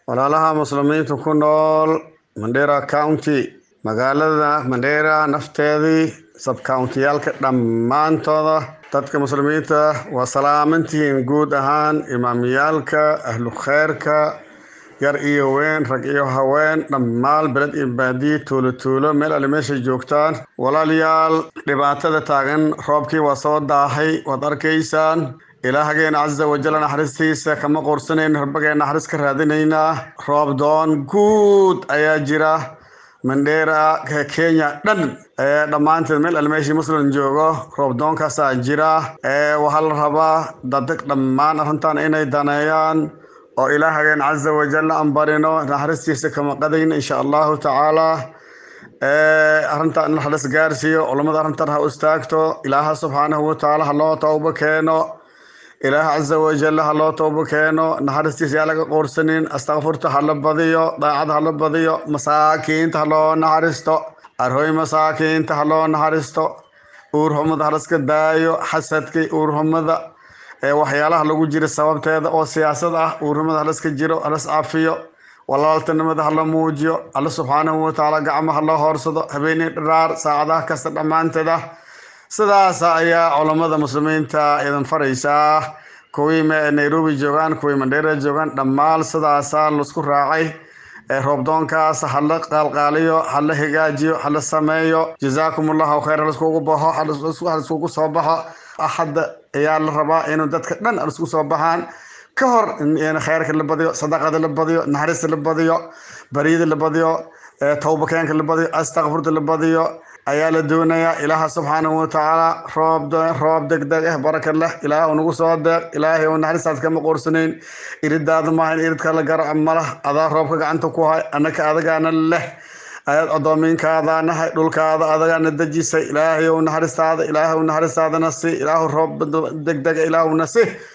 walaalaha muslimiinta ku nool mandera county magaalada mandera nafteedii sabcountiyaalka dhammaantooda dadka muslimiinta waa salaamantihiin guud ahaan imaamiyaalka ahlu kheyrka yar iyo weyn rag iyo haween dhammaan beled iyo baadiye tuulo tuulo meel alle meeshay joogtaan walaalayaal dhibaatada taagan roobkii waa soo daahay waad arkaysaan ilaahageen casa wajal naxariistiisa kama qursanayn rabageen naxariis ka raadinaynaa roob doon guud ayaa jira mandheera kenya dhan dhammaanteed meel almeeshii muslim joogo roobdoonkaasaa jira waxaa la rabaa dadag dhammaan arrintan inay daneeyaan oo ilaahageen casa wajal aan barino naxariistiisa kama qadayna insha allahu tacaala arrintan in naxariis gaarsiiyo culamada arrintan ha u istaagto ilaaha subxaanahu watacaala ha loo toobo keeno ilaah casa wajal ha loo toobo keeno naxariistiisa yaa laga qoorsanin astakfurta ha la badiyo daacad ha la badiyo masaakiinta ha loo naxariisto arhooy masaakiinta ha loo naxariisto uurhumada halaska daayo xasadkii uurhumada waxyaalaha lagu jira sababteeda oo siyaasad ah uurhumada halaska jiro halas cafiyo walaaltinimada hala muujiyo alla subxaanahu watacaala gacmo hala hoorsado habeenii dharaar saacadaha kasta dhammaanteeda sidaas ayaa culammada muslimiinta idin faraysaa kuwii nairobi joogaan kuwii mandheera joogaan dhammaan sidaasaa laisku raacay roobdoonkaas hala qaalqaaliyo hala hagaajiyo hala sameeyo jazaakum allahu khayr haliskugu baxo haliskugu soo baxo axadda ayaa la rabaa inuu dadka dhan halisku soo baxaan ka hor khayrka la badiyo sadaqada la badiyo naxariista la badiyo baryada la badiyo towbakeenka la badiyo astakfurta la badiyo ayaa la doonayaa ilaaha subxaanahu watacaala roob roob degdeg ah baraka leh ilaah u nagu soo deeq ilaahay oo naxariistaas kama qorsanayn iridaada maahan iridka la garaco malah adaa roobka gacanta ku hay annaka adagaana leh ayaad addoomiinkaadaanahay dhulkaada adagaana dejisay ilaahay ou naxariistaada ilaahay u naxariistaadana si ilaahu roob degdega ilaahuna si